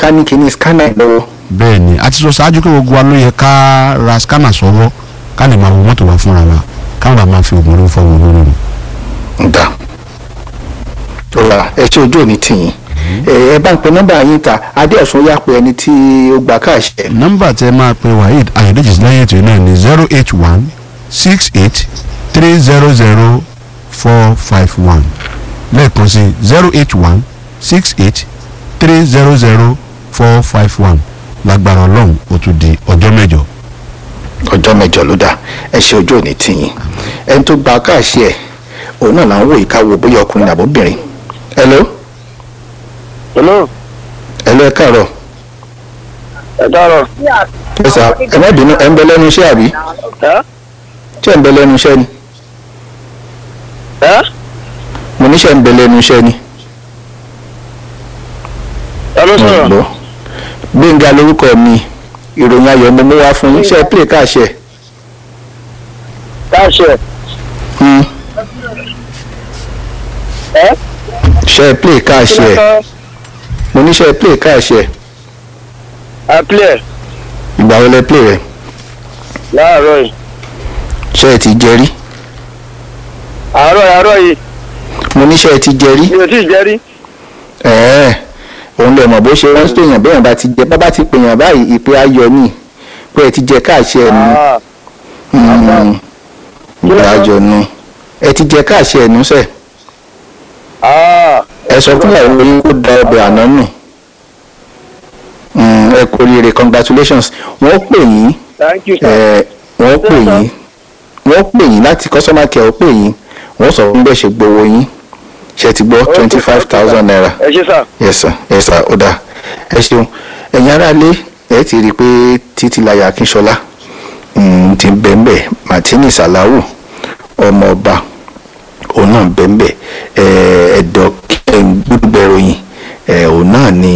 ká ní kíní scanner lọ́wọ́ bẹ́ẹ̀ ni a ti sọ ṣáájú pé gbogbo wa ló yẹ ká ra scanner sọ́wọ́ ká lè máa wo mọ́tò wa fúnra wa káwọn bá máa fi oògùn olóró fọwọ́ olóró rẹ̀. ń dà tó ra ẹ ṣe ojú òní tìyín ẹ ẹ bá ń pe nọ́mbà yín ta adéọ̀sùn yá pé ẹni tí ó gba káàṣẹ nọ́mbà tẹ máa pe waheed ayọ̀dèjì lẹ́yìn ètò náà ni zero eight one six eight three zero zero four five one lẹ́ẹ̀kan sí zero eight one six eight three zero zero four five one lágbára ọlọ́run ó tún di ọjọ́ mẹ́jọ. ọjọ́ mẹ́jọ ló dà ẹ ṣe ojú òní tìyín ẹni tó gba káàṣẹ òun náà là ń wò yìí ká wo bóyá ọkùnrin àbóbìnrin hello hello hello ẹ káàárọ̀ ẹ káàárọ̀ ẹ sà ẹ má bínú ẹ ń bẹ lẹ́nu iṣẹ́ àbí ẹ ṣé ẹ ń bẹ lẹ́nu iṣẹ́ ni ẹ mo níṣẹ́ ń bẹ lẹ́nu iṣẹ́ ni ẹ ló mo sọ̀rọ̀ gbọ́ gbẹ̀ngà lórúkọ mi ìròyìn ayọ̀ mo mú wá fún yín ṣe é play káàṣẹ káàṣẹ Hmm. ẹ ṣe é play káàṣẹ mo ní ṣe é play káàṣẹ ẹ play ìgbà wo lẹ play rẹ láàárọ̀ yìí ṣe é ti jẹ rí àárọ̀ àárọ̀ yìí mo ní ṣe é ti jẹ rí mi ò tí ì jẹ́ rí ẹ̀ẹ́ òun lè mọ̀ bó ṣe wọ́n pèèyàn bẹ́ẹ̀ bá ti jẹ bá bá ti pèèyàn báyìí ìpè ayọ̀ ni pé ẹ ti jẹ káàṣẹ ẹnu Ah, ìgbà ayọ̀ nu ẹ ti jẹ káàṣẹ ẹnu sẹ ah, ẹ sọ fún ìyàwó yín kó da ọbẹ̀ àná nù Hmm, ẹ kú oríire congratulations wọ́n pè yín thank you sir. ẹ wọ́n pè yín wọ́n pè yín láti customer care ó pè yín wọ́n sọ fún bẹ́ẹ̀ ṣe gbowó yín ṣe ti gbọ́ twenty five thousand naira ẹ ṣe sà yes sir yes sir ó dáa ẹ ṣeun ẹ̀yin aráalé ẹ ti rí i pé títílayà akínṣọlá mm, ti bẹ́ẹ̀nbẹ́ martini salawu ọmọọba òun náà bẹ́ẹ̀nbẹ́ ẹ̀ẹ́dọ̀ gbúdúgbẹ̀ròyìn ẹ̀ òun náà ni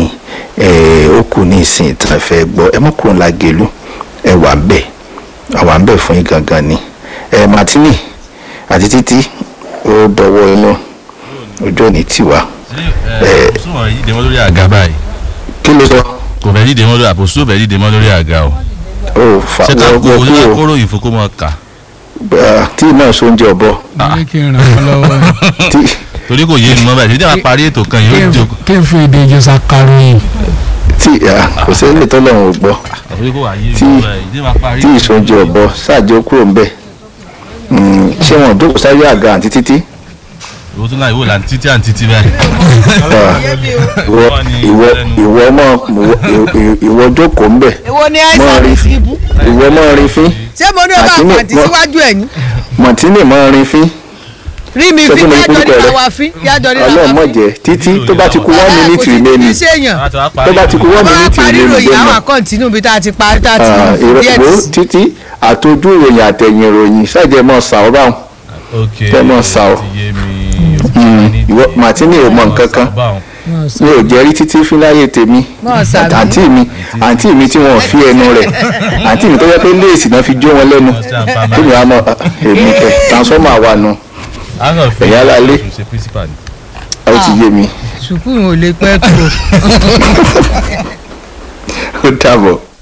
ẹ̀ ó kù ní ìsìn tí a fẹ́ gbọ́ ẹ mọ́kùnrin lagelu ẹ wà ń bẹ̀ àwa ń bẹ̀ fún yín gangan ni ẹ̀ martini àti títí ó dọwọ́ inú ojú òní tiwa ẹ kò sún wọn yìí dèmọ lórí àga báyìí kí ló sọ kò fẹ́ yìí dèmọ lórí àpòsù ò fẹ́ yìí dèmọ lórí àga o ó fa ṣé ká wọ́n kó wọ́n ṣé ká kúrò kóró ìfowópamọ́ mọ́ kà Ah, tí náà sóúnjẹ ọ̀bọ ní kí n ràn wọ́n lọ́wọ́ tí torí kò yé mi mọ́ báyìí ṣé tí a bá parí ètò kan yìí ó jókòó kí n fi èdè ìjọsà karùn-ún tí ah, kò sẹ́ni tó lọ́rùn ò gbọ́ àfi kò wá yé mi Tí- mọ́ báyìí tí a bá parí tí ìsóúnjẹ ọ̀bọ ṣáàjẹ́ ó kúrò ńbẹ̀ Mm, ṣé wọn ò jókòó sáyé àga àǹtí títí ìwọ tún láì wò là ń títí à ń títí báyìí Ah, ìwọ ìwọ ìwọ mọ ìwọ- ìwọ jókòó ńbẹ̀ èwo ni mọ àìsàn rí mi fi bú ìwọ mọ rí fín ṣé mo ní ọba Àti ní- àpàtì wọ́n- síwájú ẹ̀ ní mọ̀tínì mọ rí fín rí mi Ṣé fi kí mo ní yájọ kúrúkọ nípa rẹ? wa fi yájọ nípa ọlọ́run wa mọ̀ fi. jẹ́ títí tó bá ti kú one minute remaining ṣe èèyàn tó bá ti kú one bá a minute parí remaining ìròyìn gbẹ̀mọ̀. àwọn àkọ́ǹtínú bí tá a ti parí tá a ti Ah, fi díẹ̀ ìrọ̀lẹ́ sí. títí àtọ́jú ìròyìn àtẹ̀yìn ìròyìn ṣáàjẹ́ mọ́ sàó báwọn ok Tẹ́ mọ́ sá o. ti yé mi ìwọ Martini ò mọ nǹkan kan mi ò jẹ́rí títí fúláyé tèmi Mọ́ sàmì. àǹtí mi àǹtí mi tí wọ́n fi ẹnu rẹ̀ àǹtí mi tó yẹ pé léèsì náà fi jó wọn lẹ́nu tó mi wá mọ èmi kẹ transformer wà nù Ẹ̀yà lálé. ṣe principal ni. ó ti yé mi sùkúrù ò lè pẹ́ tó. ó dàbọ̀.